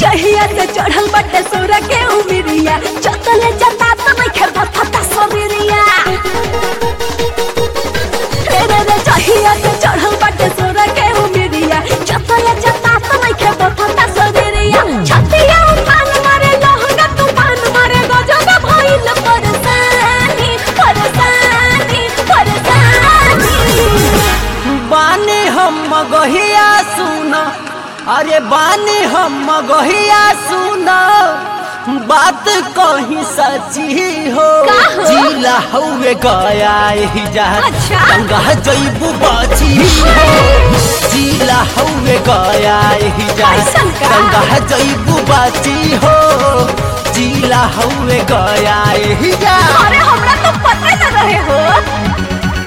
जहिया से चढ़ल बटे सोर के उमिरिया चतले जता तो नहीं खे बथता सबरिया रे रे रे जहिया से चढ़ल बटे सोर के उमिरिया चतले जता तो नहीं खे बथता सबरिया छतिया उफान मारे लहंगा तूफान मारे गजब भइल परेशानी परेशानी परेशानी बानी हम मगहिया सुना अरे बानी हम मगहिया सुना बात कहीं सची हो का हो? जिला हुए गया ही जा अच्छा। गंगा जैबू बाची हो जिला हुए गया ही जा कैसन का? गंगा जैबू बाची हो जिला हुए गया ही जा अरे हमरा तो पता न रहे हो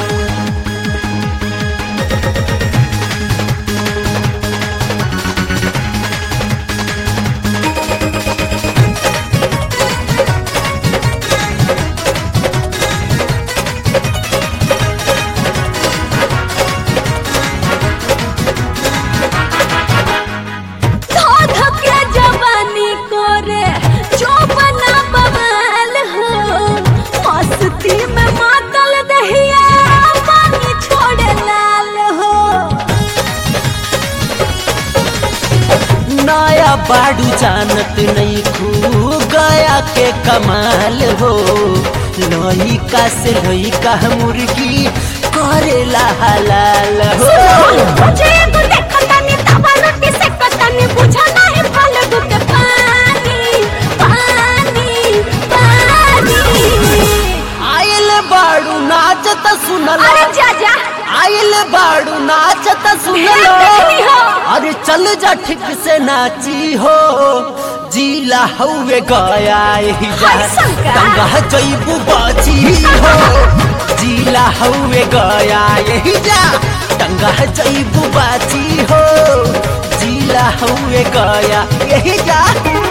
धोध के जवानी करे जो बना बवाल हो मस्ती में मातल दहिया पानी छोड़े लाल हो नया बाड़ू जानत नहीं खू गया के कमाल हो लइका से लइका मुर्गी करेला हलाल हो मुझे एगो देखतानी तवा रोटी से कतानी बुझा नहीं फालगु के पानी पानी पानी आयल बाड़ू नाचत सुनल अरे जा जा आयल बाड़ू नाचत सुनल देखनी हो। अरे चल जा ठीक से नाची हो जिला हउए गया ही जा हाय शंकर। गंगा जैबू बाची हो जिला हउए गया यही जा गंगा जैबू बाची हो जिला हउए गया यही जा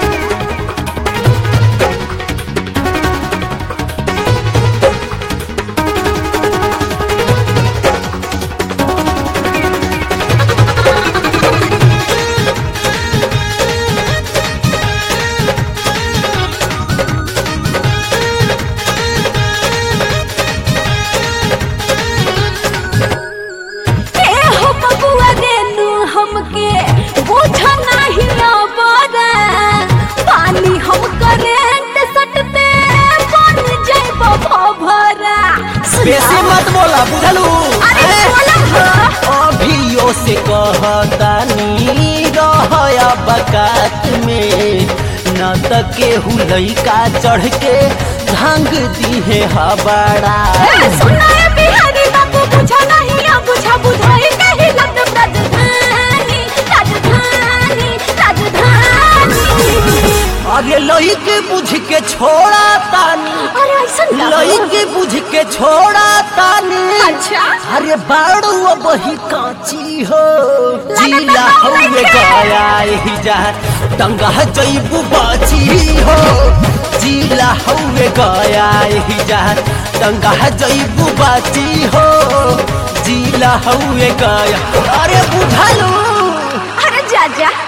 ए हो बबुआ देनु हमके बुझा नहीं अबरा पानी हम करेंट सटते बन जाइब भभरा बेसी मत बोला बुझलू अरे हैं? बोलब हो अभियो से कहतानी रहया बकात में न त केहू लइका चढ़ के भांग दीहे हबड़ा ए सुना ए बिहारी बाबू बुझा नहीं अब बुझा बुझाई कहीं लग राजधानी राजधानी राजधानी अरे लइके बुझ के छोड़ा तानी अरे ऐसा लइके बुझ के छोड़ा तानी अच्छा अरे बाड़ू बही काची हो लगता जिला तो हउए नइखे। गया ही जा टंगा जैबू बाची हो जिला हउए गया ही जा टंगा जैबू बाची हो जिला हउए गया अरे बुझलू अरे जा जा